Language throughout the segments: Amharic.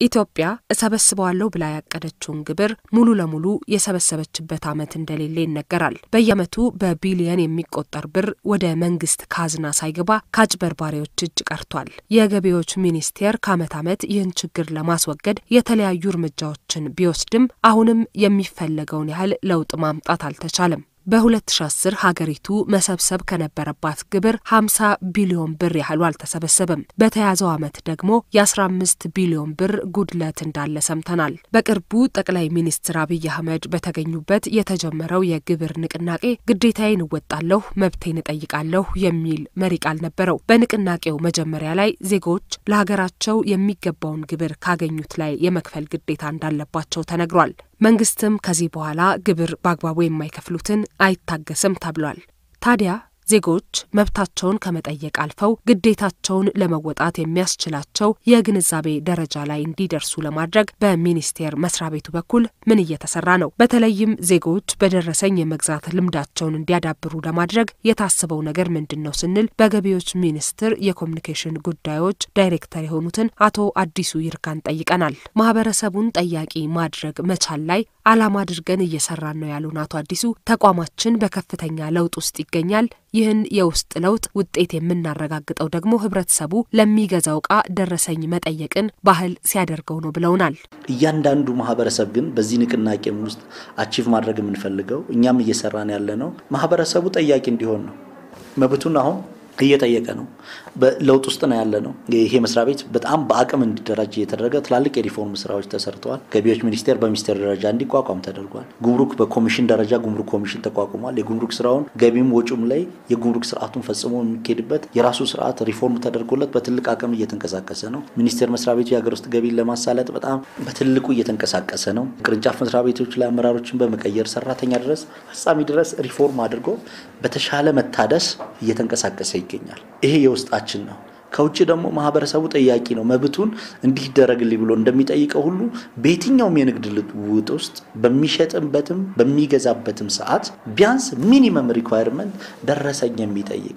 ኢትዮጵያ እሰበስበዋለሁ ብላ ያቀደችውን ግብር ሙሉ ለሙሉ የሰበሰበችበት ዓመት እንደሌለ ይነገራል። በየዓመቱ በቢሊየን የሚቆጠር ብር ወደ መንግስት ካዝና ሳይገባ ከአጭበርባሪዎች እጅ ቀርቷል። የገቢዎች ሚኒስቴር ከዓመት ዓመት ይህን ችግር ለማስወገድ የተለያዩ እርምጃዎችን ቢወስድም አሁንም የሚፈለገውን ያህል ለውጥ ማምጣት አልተቻለም። በ2010 ሀገሪቱ መሰብሰብ ከነበረባት ግብር 50 ቢሊዮን ብር ያህሉ አልተሰበሰበም። በተያዘው ዓመት ደግሞ የ15 ቢሊዮን ብር ጉድለት እንዳለ ሰምተናል። በቅርቡ ጠቅላይ ሚኒስትር አብይ አህመድ በተገኙበት የተጀመረው የግብር ንቅናቄ ግዴታዬን እወጣለሁ፣ መብቴን እጠይቃለሁ የሚል መሪ ቃል ነበረው። በንቅናቄው መጀመሪያ ላይ ዜጎች ለሀገራቸው የሚገባውን ግብር ካገኙት ላይ የመክፈል ግዴታ እንዳለባቸው ተነግሯል። መንግስትም ከዚህ በኋላ ግብር በአግባቡ የማይከፍሉትን አይታገስም ተብሏል። ታዲያ ዜጎች መብታቸውን ከመጠየቅ አልፈው ግዴታቸውን ለመወጣት የሚያስችላቸው የግንዛቤ ደረጃ ላይ እንዲደርሱ ለማድረግ በሚኒስቴር መስሪያ ቤቱ በኩል ምን እየተሰራ ነው? በተለይም ዜጎች በደረሰኝ የመግዛት ልምዳቸውን እንዲያዳብሩ ለማድረግ የታሰበው ነገር ምንድን ነው ስንል በገቢዎች ሚኒስቴር የኮሚኒኬሽን ጉዳዮች ዳይሬክተር የሆኑትን አቶ አዲሱ ይርጋን ጠይቀናል። ማህበረሰቡን ጠያቂ ማድረግ መቻል ላይ ዓላማ አድርገን እየሰራን ነው ያሉን አቶ አዲሱ ተቋማችን በከፍተኛ ለውጥ ውስጥ ይገኛል። ይህን የውስጥ ለውጥ ውጤት የምናረጋግጠው ደግሞ ህብረተሰቡ ለሚገዛው ዕቃ ደረሰኝ መጠየቅን ባህል ሲያደርገው ነው ብለውናል። እያንዳንዱ ማህበረሰብ ግን በዚህ ንቅናቄም ውስጥ አቺቭ ማድረግ የምንፈልገው እኛም እየሰራን ያለ ነው ማህበረሰቡ ጠያቂ እንዲሆን ነው። መብቱን አሁን እየጠየቀ ነው። በለውጥ ውስጥ ነው ያለ ነው። ይሄ መስሪያ ቤት በጣም በአቅም እንዲደራጅ እየተደረገ ትላልቅ የሪፎርም ስራዎች ተሰርተዋል። ገቢዎች ሚኒስቴር በሚኒስቴር ደረጃ እንዲቋቋም ተደርጓል። ጉምሩክ በኮሚሽን ደረጃ ጉምሩክ ኮሚሽን ተቋቁሟል። የጉምሩክ ስራውን ገቢም ወጪም ላይ የጉምሩክ ስርዓቱን ፈጽሞ የሚካሄድበት የራሱ ስርዓት ሪፎርም ተደርጎለት በትልቅ አቅም እየተንቀሳቀሰ ነው። ሚኒስቴር መስሪያ ቤቱ የሀገር ውስጥ ገቢን ለማሳለጥ በጣም በትልቁ እየተንቀሳቀሰ ነው። ቅርንጫፍ መስሪያ ቤቶች ላይ አመራሮችን በመቀየር ሰራተኛ ድረስ ፈጻሚ ድረስ ሪፎርም አድርጎ በተሻለ መታደስ እየተንቀሳቀሰ ይገኛል። ይሄ የውስጣችን ነው። ከውጭ ደግሞ ማህበረሰቡ ጠያቂ ነው። መብቱን እንዲህ ይደረግልኝ ብሎ እንደሚጠይቀው ሁሉ በየትኛውም የንግድ ልውውጥ ውስጥ በሚሸጥበትም በሚገዛበትም ሰዓት ቢያንስ ሚኒመም ሪኳየርመንት ደረሰኝ የሚጠይቅ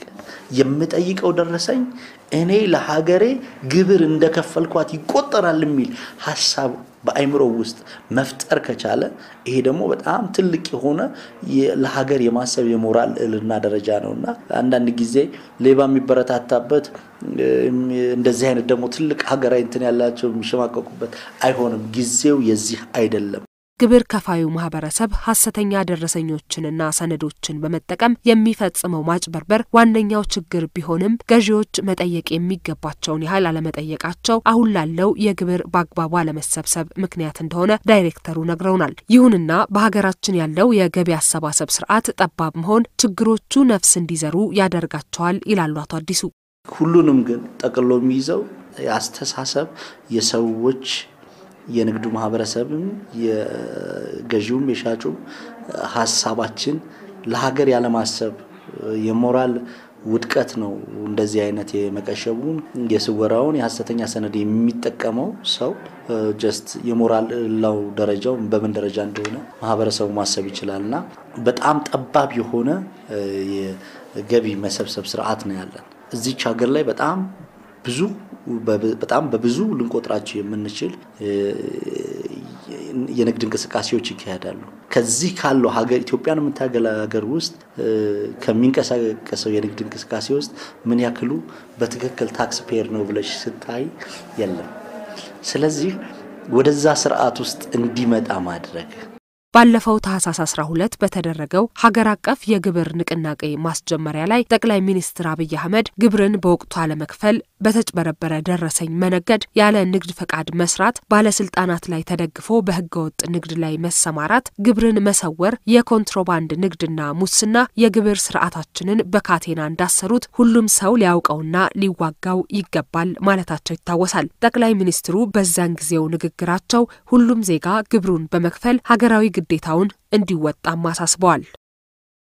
የምጠይቀው ደረሰኝ እኔ ለሀገሬ ግብር እንደከፈልኳት ይቆጠራል የሚል ሀሳብ በአይምሮ ውስጥ መፍጠር ከቻለ ይሄ ደግሞ በጣም ትልቅ የሆነ ለሀገር የማሰብ የሞራል እልና ደረጃ ነው እና አንዳንድ ጊዜ ሌባ የሚበረታታበት እንደዚህ አይነት ደግሞ ትልቅ ሀገራዊ እንትን ያላቸው የሚሸማቀቁበት አይሆንም። ጊዜው የዚህ አይደለም። ግብር ከፋዩ ማህበረሰብ ሀሰተኛ ደረሰኞችንና ሰነዶችን በመጠቀም የሚፈጽመው ማጭበርበር ዋነኛው ችግር ቢሆንም ገዢዎች መጠየቅ የሚገባቸውን ያህል አለመጠየቃቸው አሁን ላለው የግብር በአግባቡ አለመሰብሰብ ምክንያት እንደሆነ ዳይሬክተሩ ነግረውናል። ይሁንና በሀገራችን ያለው የገቢ አሰባሰብ ስርዓት ጠባብ መሆን ችግሮቹ ነፍስ እንዲዘሩ ያደርጋቸዋል ይላሉ አቶ አዲሱ። ሁሉንም ግን ጠቅሎ የሚይዘው የአስተሳሰብ የሰዎች የንግዱ ማህበረሰብም የገዢውም የሻጩም ሀሳባችን ለሀገር ያለማሰብ የሞራል ውድቀት ነው። እንደዚህ አይነት የመቀሸቡን የስወራውን የሀሰተኛ ሰነድ የሚጠቀመው ሰው ጀስት የሞራል ላው ደረጃው በምን ደረጃ እንደሆነ ማህበረሰቡ ማሰብ ይችላል እና በጣም ጠባብ የሆነ የገቢ መሰብሰብ ስርዓት ነው ያለን እዚች ሀገር ላይ በጣም ብዙ በጣም በብዙ ልንቆጥራቸው የምንችል የንግድ እንቅስቃሴዎች ይካሄዳሉ። ከዚህ ካለው ሀገር ኢትዮጵያን የምታገል ሀገር ውስጥ ከሚንቀሳቀሰው የንግድ እንቅስቃሴ ውስጥ ምን ያክሉ በትክክል ታክስ ፔየር ነው ብለሽ ስታይ የለም። ስለዚህ ወደዛ ስርዓት ውስጥ እንዲመጣ ማድረግ ባለፈው ታህሳስ 12 በተደረገው ሀገር አቀፍ የግብር ንቅናቄ ማስጀመሪያ ላይ ጠቅላይ ሚኒስትር አብይ አህመድ ግብርን በወቅቱ አለመክፈል፣ በተጭበረበረ ደረሰኝ መነገድ፣ ያለ ንግድ ፈቃድ መስራት፣ ባለስልጣናት ላይ ተደግፎ በህገወጥ ንግድ ላይ መሰማራት፣ ግብርን መሰወር፣ የኮንትሮባንድ ንግድና ሙስና የግብር ስርዓታችንን በካቴና እንዳሰሩት ሁሉም ሰው ሊያውቀውና ሊዋጋው ይገባል ማለታቸው ይታወሳል። ጠቅላይ ሚኒስትሩ በዛን ጊዜው ንግግራቸው ሁሉም ዜጋ ግብሩን በመክፈል ሀገራዊ ግዴታውን እንዲወጣም አሳስበዋል።